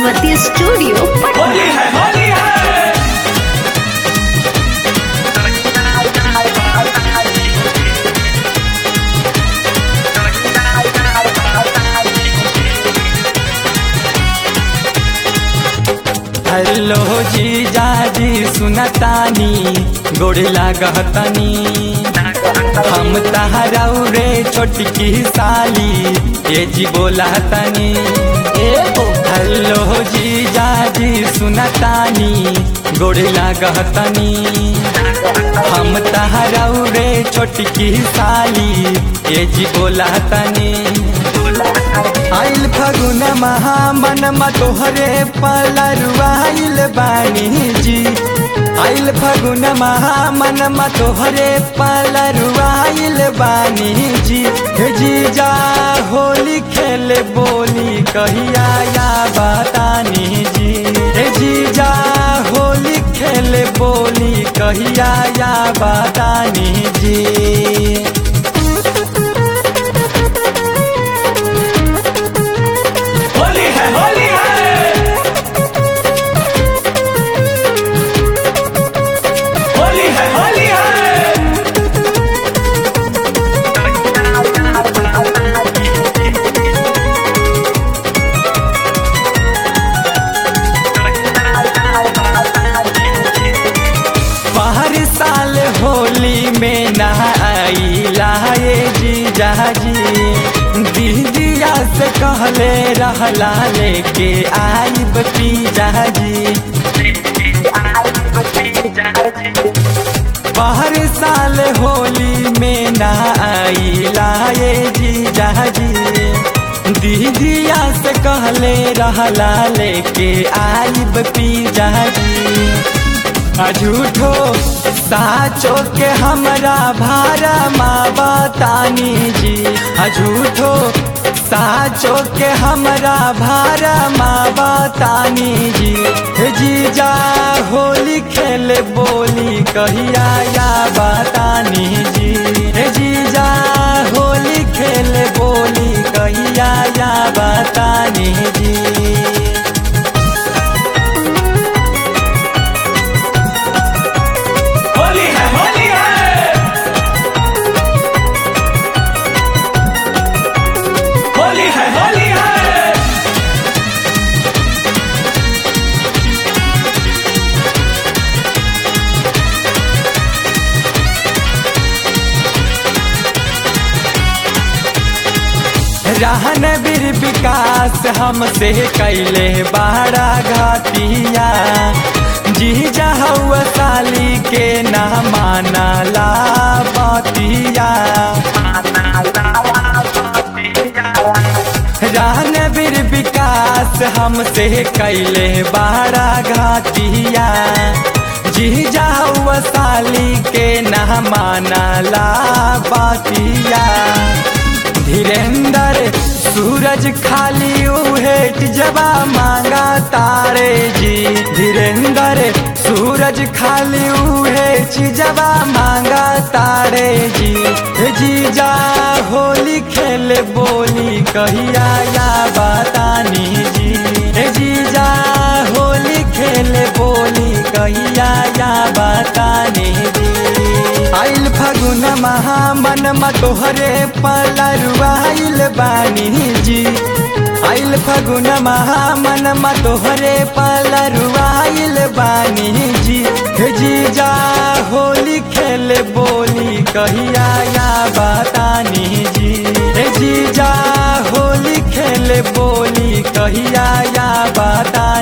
Saraswati studio Patna Holi है होली है hello जी जाजी सुनतानी गोड़ लागतनी हम तहराऊ रे छोटकी साली ये जी बोलातनी हेलो जी जाजी सुनतानी गोड़ लागतनी हम तहराऊ रे छोटकी साली ये जी बोलातनी आइल फगुन महामन तोहरे पलरुआइल बानी जी आइल फगुन महामन तोहरे पलरुआइल बानी जी हे जीजा होली खेले बोली कहिया या बतानी जी हे जीजा होली खेले बोली कहिया या बतानी जी होली है होली है होली है होली है बाहर साल होली में नहाइला ये जीजा जी दीदिया से कहले रहला लेके आइब पीजा जी बाहर साल होली में नहाइला ये जीजा जी दीदिया से कहले रहला लेके आइब पीजा जी आ झूठो साचो के हमरा भारा माँ बतानी जी आ झूठो साचो के हमरा भारा माँ बतानी जी हे जीजा होली खेले बोली कहिया या बतानी जी हे जीजा होली खेले बोली कहिया या बतानी जी होली है होली है होली है होली है रहन बीर विकास हमसे कैले बाड़ा घाटिया जी जहुआ साली के ना माना ला बतिया रहन बीर विकास हमसे कैले बाड़ा घाटिया जी जाहुआ साली के ना माना ला बतिया धीरेन्द्र सूरज खाली उहे जबा मांगा तारे जी धीरेन्द्र सूरज खाली उहे जबा मांगा तारे जी हे जीजा होली खेले बोली कहिया या बतानी जी हे जीजा होली खेले बोली कहिया या बतानी जी आइल फगुन महामन तोहरे पलरुआइल बानी जी आइल फगुन महामन तोहरे पलरुआइल बानी जी हे जीजा होली खेले बोली कहिया या बतानी जी हे जीजा होली खेले बोली कहिया या बतानी